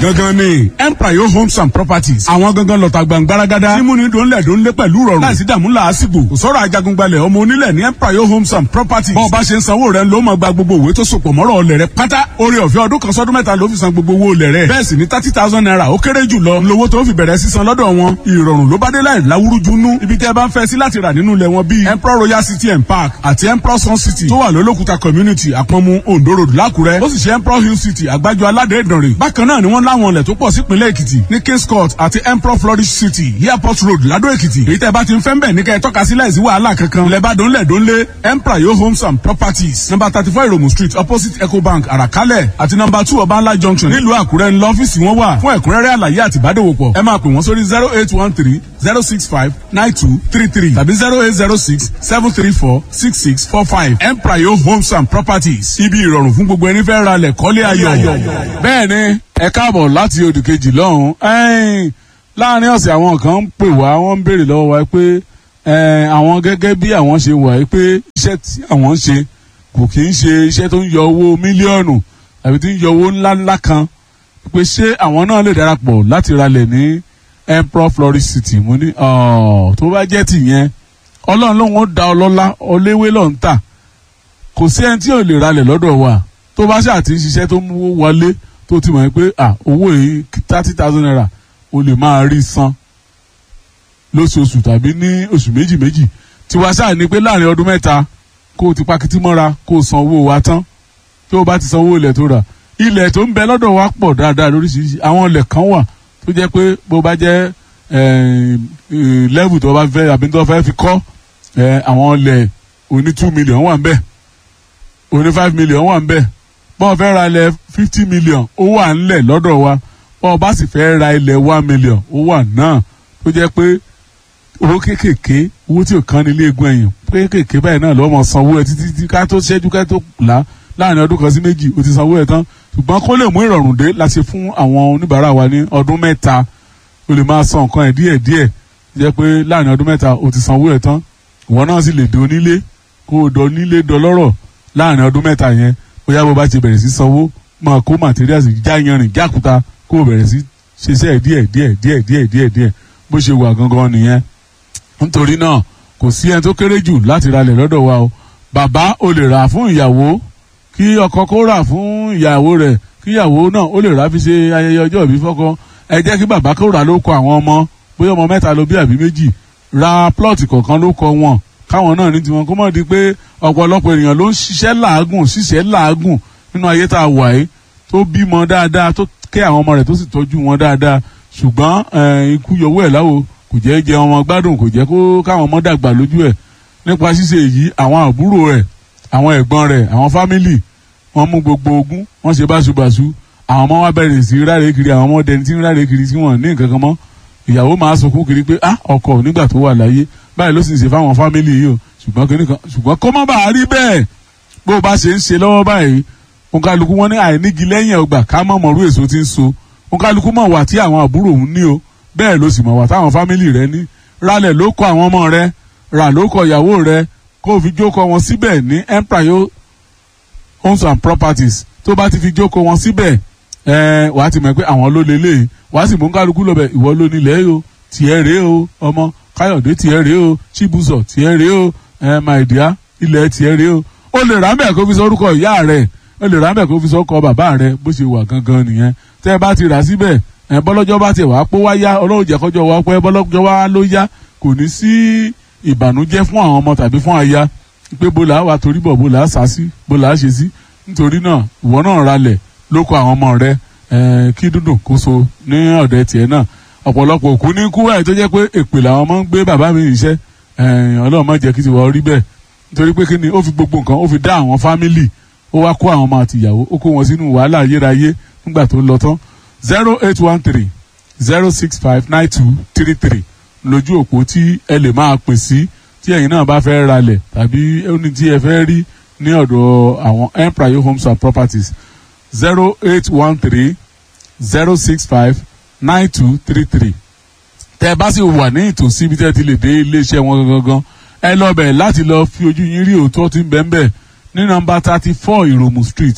gangan ni empire homes and properties àwọn gangan lọ́ta gbàngbáragádá tí múni dòńlẹ̀ dòńlé pẹ̀lú rọrùn láìsí dààmú làásìgbò kò sọ̀rọ̀ ajagungbalẹ̀ ọmọ onílẹ̀ ní empire homes and properties bọ́ọ̀ bá ṣe ń sanwó rẹ̀ ló máa gba gbogbo òwe tó sopọ̀ mọ́rọ̀ ọlẹ̀ rẹ̀ pátá orí ọ̀fẹ́ ọdún kan sọ́dún mẹ́ta ló fi san gbogbo owó ọlẹ̀ rẹ̀ bẹ́ẹ̀ sì ni thirty thousand naira ó kéré jù lọ lówó tó fi bẹ̀rẹ̀ sísan lọ́dọ̀ wọn ìrọ̀rùn ló bá dé láì láwúrúju nú ibi tẹ́ ẹ bá ń fẹ́ sí láti rà nínú ilẹ̀ wọn bíi emperor royal city and park àti emperor sun city tó wà lólókùta community àpọ̀nmu ondo road lákùrẹ́ ó sì ṣe emperor hill city àgbájọ aládé ìdànrè bákan náà ni wọ́n láwọn ilẹ̀ tó pọ̀ sípínlẹ̀ èkìtì ní kings court àti emperor flourish city airport road ládó èkìtì èyí tẹ́ bá ti ń fẹ́ ń bẹ̀ ní kẹ́ ẹ tọ́ka sí láìsí wàhálà kankan ilẹ̀ bá dónlẹ̀ dónlé emperor yo homes and properties number thirty four iromu street opposite ecobank àràkálẹ̀ àti number two ọbànlá junction nílùú àkúrẹ́ ńlọ ọ́fíìsì wọn wà fún ẹ̀kúnrẹ́rẹ́ àlàyé àti ìbádòwòpọ̀ ẹ máa pè wọ́n sórí zero eight one three zero six five nine two three three tàbí zero eight zero six seven three four six six four five emprayo homes and properties ibi ìrọ̀rùn fún gbogbo ẹni fẹ́ ra lẹ̀ kọ́lé ayọ̀. bẹ́ẹ̀ ni ẹ káàbọ̀ láti odò kejì lọ́hùn láàrin ọ̀sẹ̀ àwọn kan ń pè wá wọ́n ń béèrè lọ́wọ́ wa pé àwọn gẹ́gẹ́ bí àwọn ṣe wà pé iṣẹ́ tí àwọn ń ṣe kò kì í ṣe iṣẹ́ tó ń yọ owó mílíọ̀nù àbí tó ń yọ owó ńláńlá kan pé ṣé àwọn náà lè darapọ̀ láti ralẹ̀ ní emperor florist city mo ní tó bá jẹ́ tìyẹn ọlọ́run lóun ó da ọlọ́lá ọléwé lọ́n tà kò sí ẹni tí ò lè ralẹ̀ lọ́dọ̀ wa tó bá ṣáà ti ń ṣiṣẹ́ tó mú wọlé tó ti mọ̀ pé owó yìí thirty thousand naira o lè máa rí san lóṣooṣù tàbí ní oṣù méjì méjì tiwa ṣáà ní pé láàrin ọdún mẹ́ta kó o ti pakítí mọ́ra kó o san owó wa tán tó o bá ti san owó ilẹ̀ tó rà ilẹ̀ tó ń bẹ lọ́dọ̀ wa pọ̀ dáadáa lóríṣiríṣi àwọn ilẹ̀ kan wà tó jẹ́ pé bó bá jẹ́ level tó bá fẹ́ àbí tó fẹ́ fi kọ́ àwọn ilẹ̀ oní two million wà ń bẹ̀ oní five million wà ń bẹ̀ bọ́ọ̀ fẹ́ ra ilẹ̀ fifty million ó wà ńlẹ̀ lọ́dọ̀ wa bọ́ọ̀ bá sì fẹ́ ra ilẹ̀ one million ó wà náà tó jẹ́ pé owó kéékèèké owó tí ò kán ní ilé egun ẹ̀yìn kéékèèké báyìí náà lọ́mọ sanwó ẹ̀ títí tí ká tó ṣẹ́jú ká tó là láàrin ọdún kan sí méjì ó ti sanwó ẹ̀ tán ṣùgbọ́n kó lè mú ìrọ̀rùn dé láti fún àwọn oníbàárà wa ní ọdún mẹ́ta o lè máa san nǹkan ẹ̀ díẹ̀ díẹ̀ jẹ́ pé láàrin ọdún mẹ́ta o ti sanwó ẹ̀ tán ìwọ náà sì lè di onílé kó o dọ nílé dọlọ́rọ̀ láàrin ọdún mẹ́ta yẹn bóyá bó bá ti bẹ̀rẹ̀ sí sanwó máa kó materials já yanrìn jákuta kó o bẹ̀rẹ̀ sí ṣiṣẹ́ díẹ̀ díẹ̀ díẹ̀ díẹ̀ díẹ̀ díẹ̀ bó ṣe wà gangan nìyẹn nítorí náà kò sí ẹni tó kéré jù láti ralẹ̀ lọ́dọ̀ wa o bàbá o lè rà fún ìyàwó kí ọkọ kó rà fún ìyàwó rẹ̀ kí ìyàwó náà ó lè rà fi ṣe ayẹyẹ ọjọ́ ìbí fọ́kọ ẹ jẹ́ kí bàbá kó rà ló kọ àwọn ọmọ bóyá ọmọ mẹ́ta ló bí àbí méjì ra plọ́ọ̀tì kọ̀ọ̀kan ló kọ wọn káwọn náà ní tiwọn kó mọ̀ di pé ọ̀pọ̀lọpọ̀ ènìyàn ló ń ṣiṣẹ́ làágùn ṣiṣẹ́ làágùn nínú ayé tá a wà yìí tó bímọ dáadáa tó kẹ́ àwọn ọmọ rẹ̀ tó sì tọ́jú wọn dáadáa ṣùgbọ́n ikú yọwọ́ ẹ̀ láwo kò jẹ́ jẹ ọmọ gbádùn kò jẹ́ kó káwọn ọmọ dàgbà lójú ẹ̀ nípa ṣíṣe èyí àwọn àbúrò rẹ̀ àwọn ẹ̀gbọ́n rẹ̀ àwọn fámìlì wọ́n mú gbogbo ogún wọ́n ṣe báṣubàṣu àwọn ọmọ wa bẹ̀rẹ̀ sí ráre kiri àwọn ọmọ dẹni tí ń ráre kiri tí wọ́n ní nǹkan kan mọ́ ìyàwó máa sunkún kiri pé ah ọkọ nígbà tó wà láyé báyìí ló sì ń ṣe fáwọn fámìlì yìí o ṣùgbọ́n kí nìkan ṣùgbọ́n kó má bàa rí bẹ́ẹ̀ bó o bá ṣe ń ṣe lọ́wọ́ báyìí òǹkàlùkù wọn ní àìnígi lẹ́yìn ọgbà ká mọ̀ mọ̀rú èso tí ń so òǹkàlùkù mọ̀ wà tí àwọn àbúrò òun ní o bẹ́ẹ̀ ló sì mọ̀ wà táwọn fámìlì rẹ ní ralẹ̀ ló kọ àwọn ọmọ rẹ rà ló kọ ìyàwó rẹ kó o fi jókòó wọn síbẹ̀ ní empire homes and properties tó bá ti fi jókòó wọn síbẹ̀ ẹ wà á ti mọ̀ pé àwọn ló lélẹ̀ wà á sì mú kálukú lọ́bẹ̀ ìwọ ló nílẹ̀ o tiẹ̀ rèé o ọmọ káyọ̀dé tiẹ̀ rèé o chibuzọ tiẹ̀ rèé o ẹ my dear ilẹ̀ tiẹ̀ rèé o o lè rà mẹ́ kó fi sọ orúkọ ìyá rẹ̀ o lè rà mẹ́ kó fi sọ ọkọ bàbá rẹ̀ bó ṣe wà gangan nìyẹn tẹ́ ẹ bá ti rà síbẹ̀ ẹ bọ́lọ́jọ́ bá ti wàá pé wá yá ọlọ́run jẹ́ kọjọ́ wá pé bọ́lọ́jọ́ wá ló yá kò ní sí ìbànújẹ́ fún àwọn ọmọ tàbí fún aya pé bó làá wà torí bọ̀ bó làá sá sí bó làá ṣe sí nítorí náà ìwọ náà ralẹ̀ ló kọ àwọn ọmọ rẹ kí dúndùn kó so ní ọ̀dẹ tiẹ̀ náà ọ̀pọ̀lọpọ̀ òkú ní kú báyìí tó jẹ́ pé èpè làwọn ọmọ ń gbé bàbá mi níṣẹ́ ọlọ́run má jẹ́ kí ti wọ́n rí bẹ́ẹ̀ nítorí pé kí ni ó fi gbogbo nǹkan ó fi dá àwọn fámìlì ó wá kó àwọn ọmọ àti ìyàwó ó kó wọn sínú wàhálà ayérayé nígbà tó lọ tán zero eight one three zero six five nine two three three lójú òpó tí ẹ lè máa pè sí tí ẹ̀yin náà bá fẹ́ ralẹ̀ tàbí ẹni tí ẹ fẹ́ rí ní ọ̀dọ̀ àwọn empire homes and properties zero eight one three zero six five nine two three three tẹ́ ẹ bá sì wà ní ìtòsí ibi tẹ́ ẹ ti lè dé iléeṣẹ́ wọn gangan ẹ lọ bẹ̀ láti lọ fi ojú yín rí òótọ́ tí ń bẹ ń bẹ̀ ní nọ́mbà thirty four ìròmù street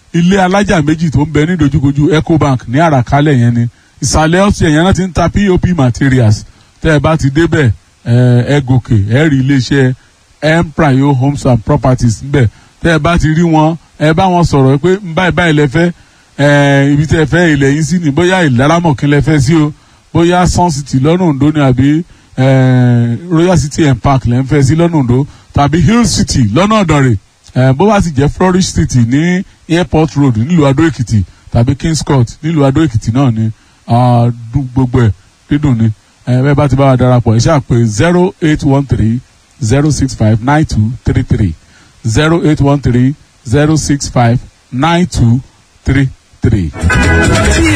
ilé alájà méjì tó ń bẹ ní dojúkojú ecobank ní àràkálẹ̀ yẹn ni ìsàlẹ̀ ọ̀sẹ̀ yẹn náà ti ń ta pop materials tẹ́ ẹ bá ti débẹ̀ ẹ gòkè ẹ rí iléeṣẹ́ empire homes and properties níbẹ̀ tẹ́ ẹ bá ti rí wọn ẹ bá wọn sọ̀rọ̀ pé báyìí báyìí lẹ fẹ́ ibi tẹ́ ẹ fẹ́ ilẹ̀ yín sí ni bóyá ìlaramọ̀kín lẹ fẹ́ sí o bóyá sun city lọ́nà Oǹdó ni àbí royal city and park lẹ́ ń fẹ́ sí lọ́nà Oǹdó tàbí hill city lọ́nà Ọ̀dànrè bó bá sì jẹ́ flourish city ní airport road nílùú Adó Èkìtì tàbí kings court nílùú Adó Èkìtì náà ni gbogbo ẹ̀ dídùn ni bẹ́ẹ̀ bá ti bá wa darapọ̀ ẹ ṣáà pé zero eight one three zero six five nine two three three zero eight one three zero six five nine two three three.